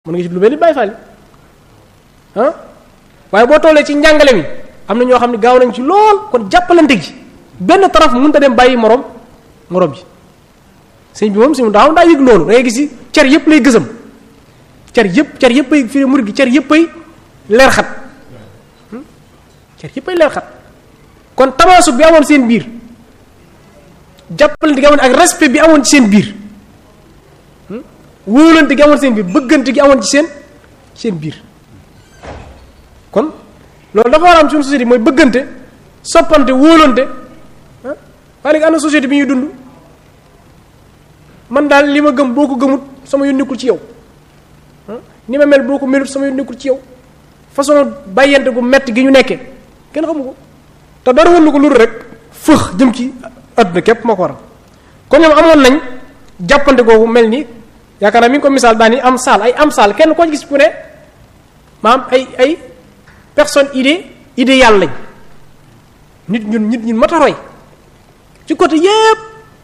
mën nga ci lu mel ni Baay Faal ah waaye boo tollee ci njàngale mi am na ñoo xam ne gaaw nañ ci lool kon jàppalante gi benn taraf mënut a dem bàyyi morom morom ji sëñ bi moom si mu daaw daa yëg loolu da ngay gis ci cer yëpp lay gësam cer yëpp cer yëpp ay fii murid gi cer yëpp ay leer xat cer yëpp ay leer xat kon tamaasu bi amoon seen biir jàppalante gi amoon ak respect bi amoon ci seen biir wóolante gi amoon seen biir bëggante gi amoon ci seen seen biir kon loolu dafa war a am suñu société mooy bëggante soppante wóolante ah waaye léegi am na société bi ñuy dund man daal li ma gëm boo ko gëmut sama yu nekkul ci yow ni ma mel boo ko melut sama yu nekkul ci yow façon bàyyante gu metti gi ñu nekkee kenn xamu ko te dara wëndu ko luru rek fëx jëm ci àdduna képp moo ko waral kon ñoom amoon nañ jàppante googu mel ni yaakaar naa mi ngi ko misaal daan ni am saal ay am saal kenn koo gis ku ne maam ay ay personne idée idéal lañ nit ñun nit ñun mat a roy ci côté yépp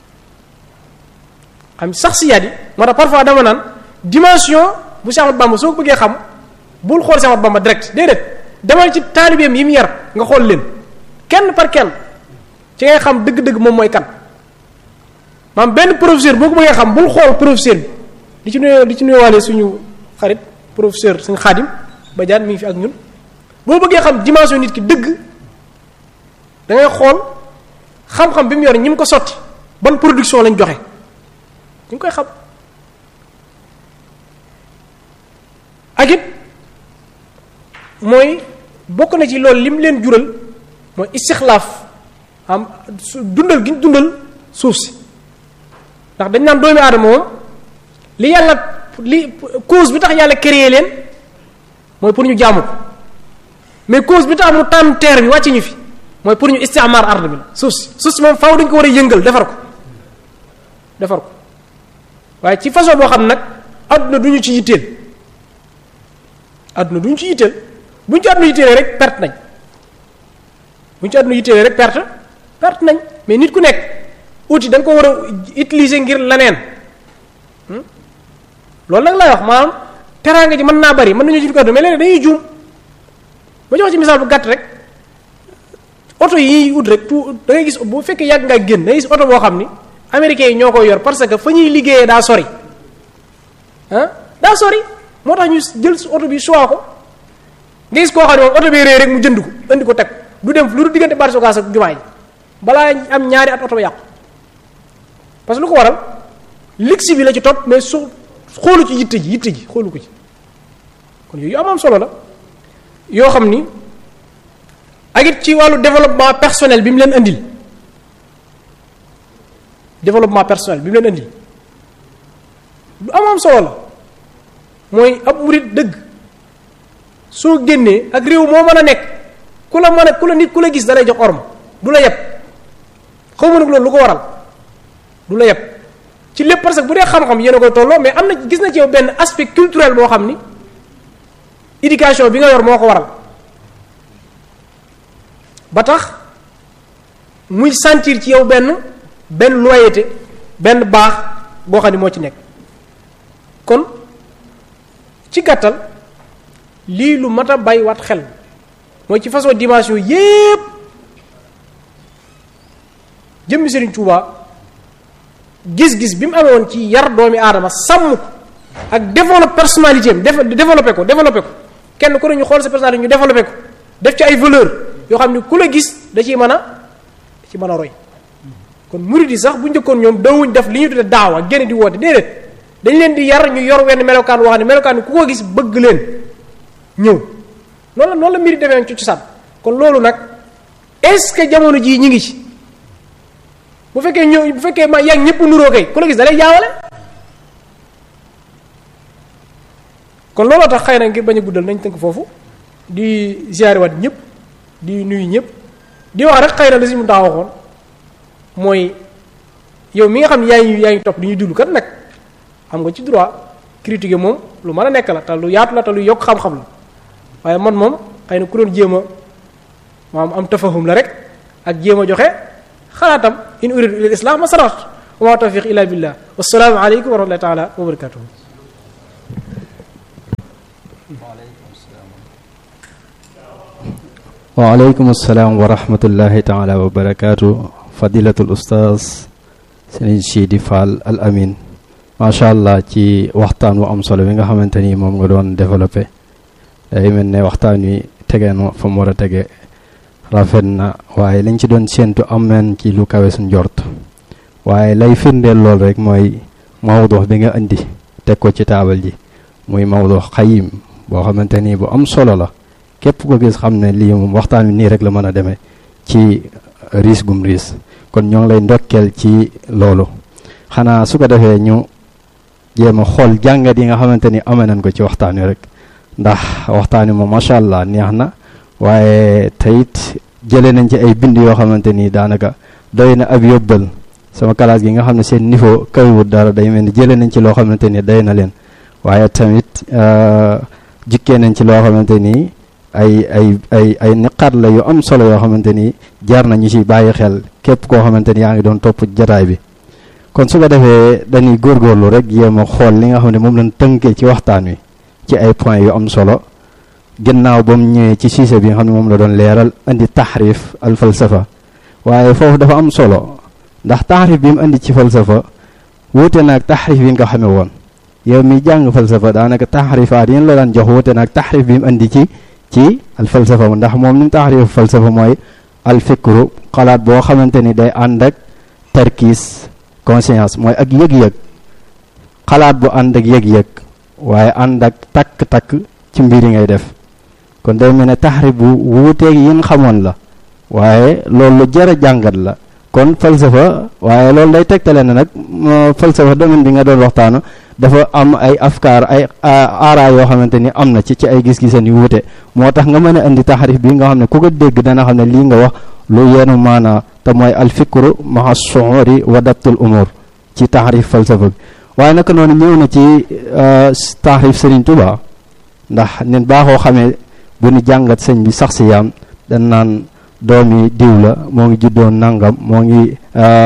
xam sax si yaat yi moo tax parfois dama naan dimension bu Cheikh Ahmadou Bamba soo ko bëggee xam bul xool Cheikh Ahmadou Bamba direct déedéet demal ci taalibeem yi mu yar nga xool leen kenn par kenn ci ngay xam dëgg-dëgg moom mooy kan maam benn professeur boo ko bëggee xam bul xool professeur bi di ci nuyoo di ci nuyoowaale suñu xarit professeur suñu xaadim Badiane mi ngi fi ak ñun boo bëggee xam dimension nit ki dëgg da ngay xool xam-xam bi mu yor ñi mu ko sotti ban production lañ joxe ñu ngi koy xam ak it mooy bokk na ci loolu lim leen jural mooy istixlaaf am dundal gi ñu dundal suuf si ndax dañ naan doomi aadama moom li yàlla li cause bi tax yàlla créé leen mooy pour ñu jaamu ko mais cause bi tax mu tànn terre bi wàcc ñu fi mooy pour ñu istimaar ard bi la suuf si suuf si moom faaw dañ ko war a yëngal defar ko defar ko waaye ci façon boo xam nag adduna du ñu ci yitteel adduna du ñu ci yitteel bu ñu ci adduna yitteelee rek perte nañ bu ñu ci adduna yitteelee rek perte perte nañ mais nit ku nekk outil da nga ko war a utiliser ngir leneen loolu nag lay wax maanaam teraanga ji mën naa bari mën nañu ci ko mais léeg dañuy juum ba jox ci misaal bu gàtt rek oto yi ut rek tout da ngay gis bu fekkee yàgg ngaa génn da ngay gis oto boo xam ni américains yi ñoo koy yor parce que fa ñuy liggéeyee daa sori ah daa sori moo tax ñu jël oto bi choix ko nga gis koo xam ne moom oto bi réer rek mu jënd ko indi ko teg du dem lu du diggante bari sogaas ak jumaa ji balaa am ñaari at oto ba yàqu parce que lu ko waral ligsi bi la ci topp mais su xoolu ci yitte ji yitte ji xoolu ko ci kon yooyu amoon solo la yoo xam ni ak it ci wàllu développement personnel bi mu leen indil développement personnel bi mu leen indil lu amoon solo la mooy ab murit dëgg soo génnee ak réew moo mën a nekk ku la mën a ku la nit ku la gis da lay jox orma du la yeb xaw ma nag loolu lu ko waral du la yeb ci lépp parce que bu dee xam-xam yéen a koy tolloo mais am na gis na ci yow benn aspect culturel boo xam ni éducation bi nga yor moo ko waral ba tax muy sentir ci yow benn benn loyauté benn baax boo xam ni moo ci nekk kon ci gàttal lii lu mat a bàyyiwaat xel mooy ci façon dimension yépp jëmmi Serigne Touba gis-gis bi mu amee woon ci yar doomi aadama sàmm ko ak développer personnalité am développé ko développé ko kenn ku ne ñu xool sa personnalité ñu développé ko def ci ay valeur yoo xam ne ku la gis da ciy mën a da ci mën a roy kon murid yi sax bu njëkkoon ñoom dawuñ def li ñu tudde daawa génn di woote déedéet dañ leen di yar ñu yor wenn melokaan woo xam ne melokaan ku ko gis bëgg leen ñëw noonu la noonu la mbiri demee ci cosaan kon loolu nag est-ce que jamono jii ñi ngi ci bu fekkee ñëw bu fekkee ma yàgg ñëpp nuroo kay ku la gis da lay jaawale kon looloo tax xëy na ngir bañ a guddal nañ tënk foofu di ziare waat ñëpp di nuyu ñëpp di wax rek xëy na la si mu daa waxoon mooy yow mi nga xam ne yaa ngi yaa ngi topp di ñuy déglu kat nag am nga ci droit critiquer moom lu mën a nekk la te lu yaatu la te lu yokk xam-xam la waaye man moom xëy na ku doon jéem a maam am tafahum la rek ak jéem a joxe xalaatam in uridu ila islam ma sarat wa ma tawfiq illa billah wassalaamu aleykum wa rahmatullahi taala wa barakatuhu waaleykum salaam wa rahmatullahi taala wa barakaatu fadilatul ustaaz Serigne Sidi Fall al amin macha allah ci waxtaan wu am solo bi nga xamante ni moom nga doon développé day mel ne waxtaan wi tege na fa mu war a tege rafet na waaye lañ ci doon séentu am nañ ci lu kawe suñ jort waaye lay firndeel lool rek mooy mawdu bi nga indi teg ko ci taabal ji muy mawdu xayim boo xamante ni bu am solo la képp ko gis xam ne lii moom waxtaan wi nii rek la mën a demee ci riis gum riis kon ñoo ngi lay ndokkeel ci loolu xanaa su ko defee ñu jéem a xool jàngat yi nga xamante ni amee nañ ko ci waxtaan wi rek ndax waxtaan wi moom macha allah neex na waaye teyit jëlee nañ ci ay bind yoo xamante ni daanaka doy na ab yóbbal sama classe gi nga xam ne seen niveau kawiwut dara day mel ni jëlee nañ ci loo xamante ni day na leen waaye tamit jikkee nañ ci loo xamante ni ay ay ay ay niqaat la yu am solo yoo xamante ni jaar nañu ci bàyyi xel képp koo xamante ni yaa ngi doon topp jataay bi kon su ko defee dañuy góorgóorlu rek yéem a xool li nga xam ne moom lañ tënkee ci waxtaan wi ci ay points yu am solo ginnaaw ba mu ñëwee ci sujet bi nga xam ne moom la doon leeral indi taxrif al falsafa waaye foofu dafa am solo ndax taxrif bi mu indi ci falsafa wuute naag taxrif bi nga ko xamee woon yow mi jàng falsafa daanaka taxrifaat yéen la daan jox wuute naag taxrif bi mu indi ci ci al falsafa ndax moom ni mu taxrif falsafa mooy al fikru xalaat boo xamante ni day ànd ak tarkiis conscience mooy ak yëg-yëg xalaat bu ànd ak yëg-yëg waaye ànd ak takk-takk ci mbir yi ngay def kon day mel ne taxrif bu wuuteeg yin xamoon la waaye loolu lu jar a jàngat la kon falsafa waaye loolu day tegtale ne nag falsafa domaine bi nga doon waxtaanu dafa am ay afkaar ay aara yoo xamante ni am na ci ci ay gis-gisan yu wuute moo tax nga mën a indi taxrif bi nga xam ne ku ko dégg dana xam ne lii nga wax lu yenu maanaa te mooy alfikru maa suuri wa dabtul umur ci taxrif falsafa bi waaye naka noonu ñëw na ci taxrif Serigne Touba ndax nen baaxoo xamee bu ñu jàngat sëñ bi sax si yaam dañ naan doomi diw la moo ngi juddoon nangam moo ngi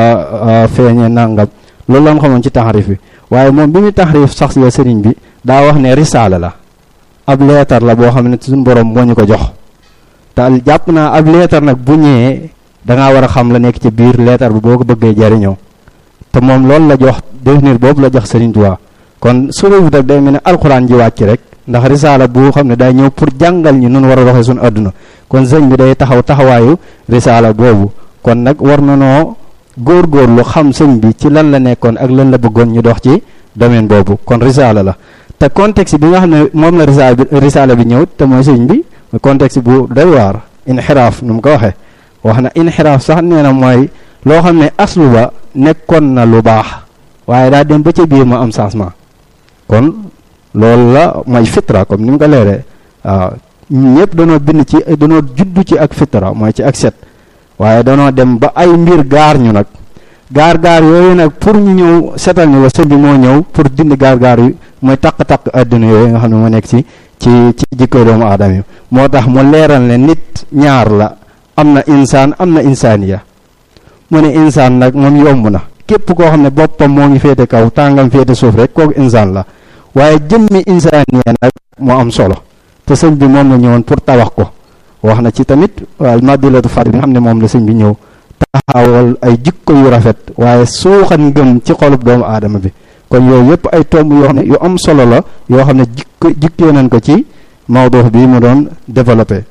feeñee nangam loolu la xamoon ci taxrif bi waaye moom bi muy taxrif sax ya sëriñ bi daa wax ne risaala la ab leetar la boo xam ne suñu borom moo ñu ko jox te jàpp naa ab leetar nag bu ñëwee dangaa war a xam la nekk ci biir leetar bi boo ko bëggee jariñoo te moom loolu la jox définir boobu la jox sëriñ Tuubaa kon su réew dag day mel ne alxuraan ji wàcc rek ndax risaala bu xam ne day ñëw pour jàngal ñi nun war a doxee suñu àdduna kon sëñ bi day taxaw taxawaayu risaala boobu kon nag war na noo góorgóorlu xam sëñ bi ci lan la nekkoon ak lan la bëggoon ñu dox ci domaine boobu kon risaala la te contexte bi nga xam ne moom la risaala bi risaala bi ñëw te mooy sëñ bi contexte bu doy waar inxiraaf nu mu ko waxee wax na inxiraaf sax nee na mooy loo xam ne aslu ba nekkoon na lu baax waaye daa dem ba ca biir ma am changement kon loolu la mooy fitra comme ni mu ko leeree waaw ñëpp danoo bind ci danoo juddu ci ak fitra mooy ci ak set waaye danoo dem ba ay mbir gaar ñu nag gaar gaar yooyu nag pour ñu ñëw setal ñu la sëñ bi moo ñëw pour dindi gaar gaar yu mooy takk-takk àdduna yooyu nga xam ne moo nekk ci ci ci jikko doomu aadama yi moo tax mu leeral ne nit ñaar la am na insaan am na insaaniya mu ne insaan nag moom yomb na képp koo xam ne boppam moo ngi féete kaw tàngam féete suuf rek kooku insaan la waaye jëmmi insaaniya nag moo am solo te sëñ bi moom la ñëwoon pour tabax ko wax na ci tamit al madilatu fard bi nga xam ne moom la sëñ bi ñëw taxawal ay jikko yu rafet waaye suuxan ngëm ci xolub doomu aadama bi kon yooyu yëpp ay tomb yoo xam ne yu am solo la yoo xam ne jikko jikkee nañ ko ci mawduu bi mu doon développé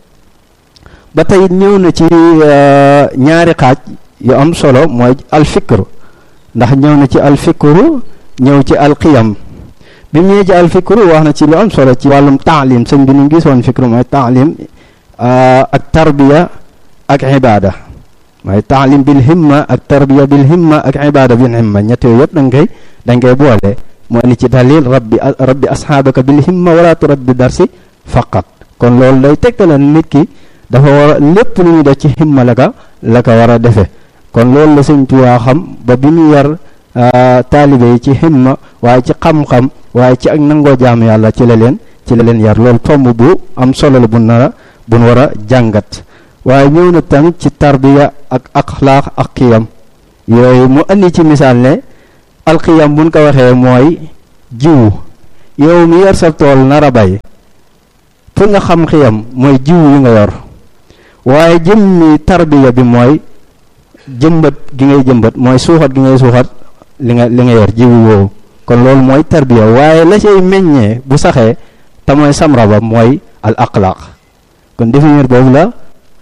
ba tey ñëw na ci ñaari xaaj yu am solo mooy alfikru ndax ñëw na ci alfikru ñëw ci alqiyam bi mu ñëwee ci alfikru wax na ci lu am solo ci wàllum taalim sëñ bi ni mu gisoon fikru mooy taalim ak tarbiya ak ibada mooy taalim bil himma ak tarbiya bil himma ak ibada bil himma ñett yooyu yëpp da nga koy da nga koy boole moo ni ci dalil rabbi rabbi asxaabaka bil himma wala turabbi darsi faqat kon loolu day tegtale nit ki dafa war a lépp lu ñuy def ci himma la ka la ka war a defee kon loolu la sëñ Tuubaa xam ba bi mu yar taalibe yi ci himma waaye ci xam-xam waaye ci ak nangoo jaam yàlla ci la leen ci la leen yar loolu tomb bu am solo la bu nara bu nu war a jàngat waaye ñëw na tamit ci tarbiya ak axlaax ak xiyam yooyu mu andi ci misaal ne alxiyam buñ ko waxee mooy jiwu yow mi yar sa tool nar a bay pour nga xam xiyam mooy jiw yi nga yor waaye jëmmi tarbiya bi mooy jëmbat gi ngay jëmbat mooy suuxat gi ngay suuxat li nga li nga yor jiwu woowu kon loolu mooy tarbiya waaye la cay meññee bu saxee te mooy samra ba mooy al axlaaq kon définir boobu la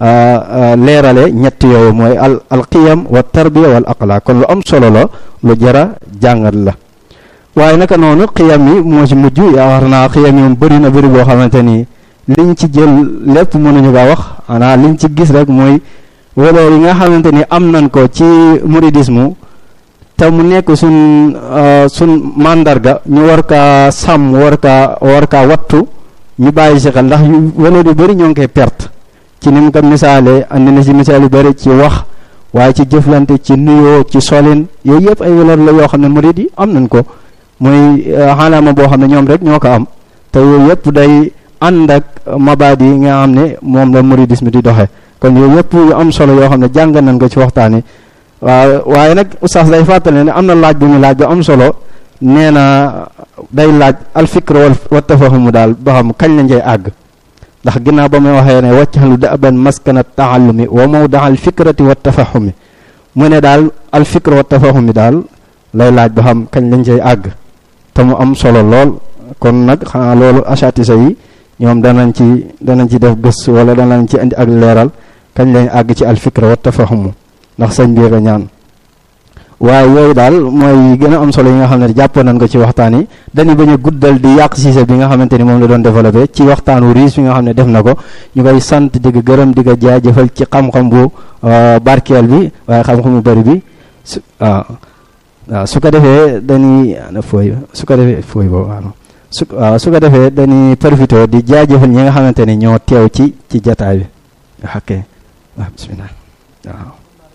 leerale ñett yooyu mooy al al qiyam wa tarbiya wal axlaaq kon lu am solo la lu jara jàngat la waaye naka noonu xiyam yi moo ci mujj yaakaar naa xiyam yi moom bëri na bëri boo xamante ni liñ ci jël lépp mënuñu kaa wax xanaa liñ ci gis rek mooy valeur yi nga xamante ni am nañ ko ci mouridisme te mu nekk suñ suñ mandarga ñu war kaa sàmm war kaa war kaa wattu ñu bàyyi si xel ndax valeur yu bëri ñoo ngi koy perte ci ni mu ko misaalee andi na si misaal yu bëri ci wax waaye ci jëflante ci nuyoo ci solin yooyu yëpp ay valeur la yoo xam ne murid yi am nañ ko muy xalaama boo xam ne ñoom rek ñoo ko am te yooyu yëpp day ànd ak mabaadi yi nga xam ne moom la muridisme di doxee kon yooyu yëpp yu am solo yoo xam ne jàng nañ ko ci waxtaan yi waaw waaye nag oustaz day fàttali ne am na laaj bu ñu laaj bu am solo nee na day laaj alfikr wa tafahumu daal ba xam kañ la njey àgg ndax ginnaaw ba muy waxee ne waccaxlu daban maskana taallumi wa mawdaa alfikrati wa tafahumi mu ne daal alfikr wa tafahumi daal lay laaj ba xam kañ lañ cay àgg te mu am solo lool kon nag xanaa loolu asatisa yi ñoom danañ ci danañ ci def gëstu wala danañ ci indi ak leeral kañ lañ àgg ci alfikra wa tafahumu ndax sëñ bi ko ñaan waaye yooyu daal mooy gën a am solo yi nga xam ne jàppoon nañ ko ci waxtaan yi dañu bañ a guddal di yàq siise bi nga xamante ni moom la doon développé ci waxtaanu riis bi nga xam ne def na ko ñu koy sant di ko gërëm di ko jaajëfal ci xam-xam bu barkeel bi waaye xam-xam bu bëri bi su waaw waaw su ko defee dañuy ana fooy su ko defee fooy boobu waaw su waaw su ko defee dañuy profité di jaajëfal ñi nga xamante ni ñoo teew ci ci jataay bi ok waaw bismillah waaw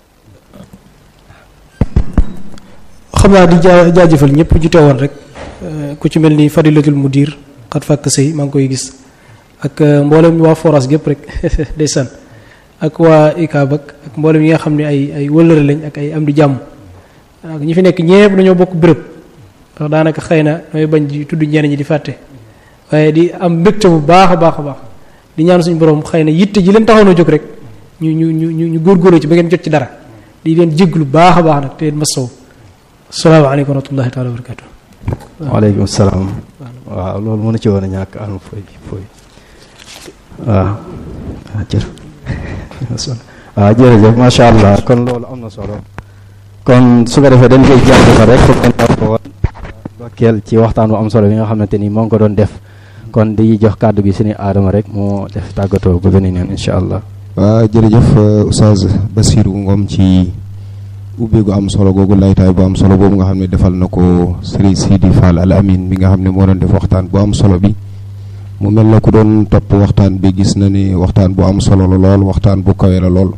xam naa di jaa jaajëfal ñëpp ju teewoon rek ku ci mel ni fadilatul mudir xat fàkk sëy maa ngi koy gis ak mboolem waa foras gépp rek ndeysaan ak waa ICAB ak mboolem yi nga xam ne ay ay wëllëre lañ ak ay am di jàmm ak ñi fi nekk ñëpp dañoo bokk béréb ndax daanaka xëy na damay bañ di tudd ñeneen ñi di fàtte waaye di am mbégte bu baax a baax a baax di ñaan suñu borom xëy na yitte ji leen taxaw na jóg rek ñu ñu ñu ñu góorgóorlu ci ba ngeen jot ci dara di leen jéglu baax a baax nag te masaw salaamaaleykum wa rahmatullahi taala wa barakatu waaleykum salaam waaw loolu mën na ci woon a ñàkk am fooy fooy waaw waaw jër waaw jërëjëf macha allah kon loolu am na solo kon su ko defee dañ koy jaajëfal rek foog ngeen ko woon dokkeel ci waxtaan bu am solo bi nga xamante ni moo ngi ko doon def kon di jox kàddu gi suñu aadama rek moo def tàggatoo ba beneen yoon incha allah waaw jërëjëf Oustaz Bassirou Ngom ci ubbi gu am solo googu laytaay bu am solo boobu nga xam ne defal na ko Serigne Sidi Fall Al Amin bi nga xam ne moo doon def waxtaan bu am solo bi mu mel na ku doon topp waxtaan bi gis na ni waxtaan bu am solo la lool waxtaan bu kawe la lool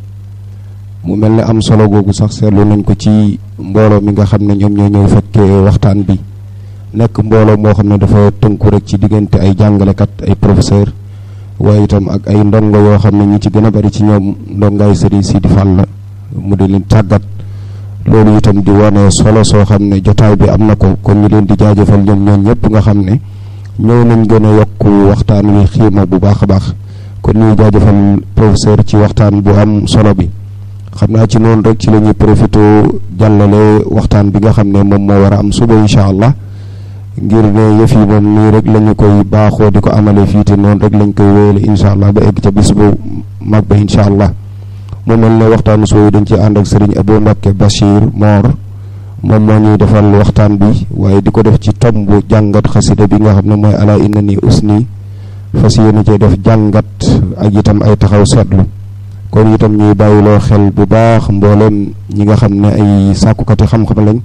mu mel ne am solo googu sax seetlu nañ ko ci mbooloo mi nga xam ne ñoom ñoo ñëw fekkee waxtaan bi nekk mbooloo moo xam ne dafa tënku rek ci diggante ay jàngalekat ay professeur waaye itam ak ay ndongo yoo xam ne ñi ci gën a bari ci ñoom ndongaay Serigne Sidi Fall la mu di leen tàggat loolu itam di wane solo soo xam ne jotaay bi am na ko kon ñu leen di jaajëfal ñoom ñoom ñëpp nga xam ne ñëw nañ gën a yokk waxtaan wi xiima bu baax a baax kon ñuy jaajëfal professeur ci waxtaan bu am solo bi xam naa ci noonu rek ci la ñuy profité jàllale waxtaan bi nga xam ne moom moo war a am suba incha allah ngir ne yëf yi moom nii rek la ñu koy baaxoo di ko amale fii te noonu rek lañ koy wéyale incha allah ba egg ca bis bu mag ba incha allah mu mel ne waxtaanu sooyu dañ ci ànd ak sëriñ Abou Mbacké Bachir Mor moom moo ñuy defal waxtaan bi waaye di ko def ci tomb jàngat xasida bi nga xam ne mooy ala inna ni usni fas yéene cee def jàngat ak itam ay taxaw seetlu kon itam ñuy bàyyiloo xel bu baax mboolem ñi nga xam ne ay sàkkukati xam-xam lañ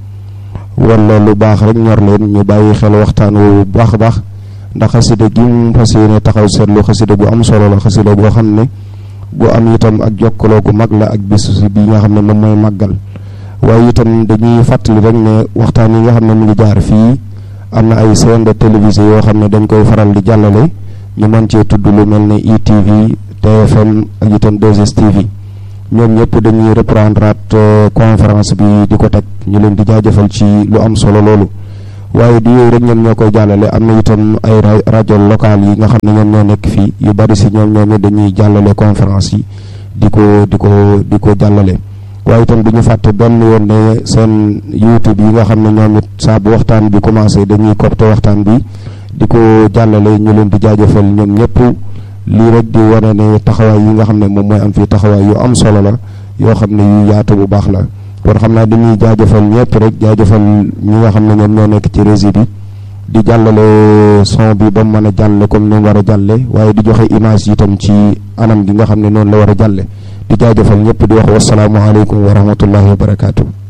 wala lu baax rek ñor leen ñu bàyyi xel waxtaan wu bu baax a baax ndax xasida gi mu fas yéene taxaw seetlu xasida bu am solo la xasida boo xam ne bu am itam ak jokkaloo gu mag la ak bis bi nga xam ne moom mooy màggal waaye itam dañuy fàttali rek ne waxtaan yi nga xam ne mu ngi jaar fii am na ay chaîne de télévision yoo xam ne dañ koy faral di jàllale ñu mën cee tudd lu mel ne ITV TFM ak itam 2STV ñoom ñëpp dañuy reprendre at conférence bi di ko teg ñu leen di jaajëfal ci lu am solo loolu waaye du yooyu rek ñoom ñoo koy jàllale am na itam ay rajo locales yi nga xam ne ñoom ñoo nekk fii yu bari si ñoom ñoom dañuy jàllale conférence yi di ko di ko di ko jàllale waaye itam du ñu fàtte benn yoon ne seen youtube yi nga xam ne ñoom it saa bu waxtaan bi commencé dañuy copte waxtaan bi di ko jàllale ñu leen di jaajëfal ñoom ñëpp lii rek di wane ne taxawaay yi nga xam ne moom mooy am fii taxawaay yu am solo la yoo xam ne yu yaatu bu baax la kon xam naa dañuy jaajëfal ñëpp rek jaajëfal ñi nga xam ne ñoom ñoo nekk ci régie bi di jàllale son bi ba mu mën a jàlle comme ni mu war a jàlle waaye di joxe image yi itam ci anam gi nga xam ne noonu la war a jàlle di jaajëfal ñëpp di wax wasalaamualeykum wa rahmatullahi wa barakaatu.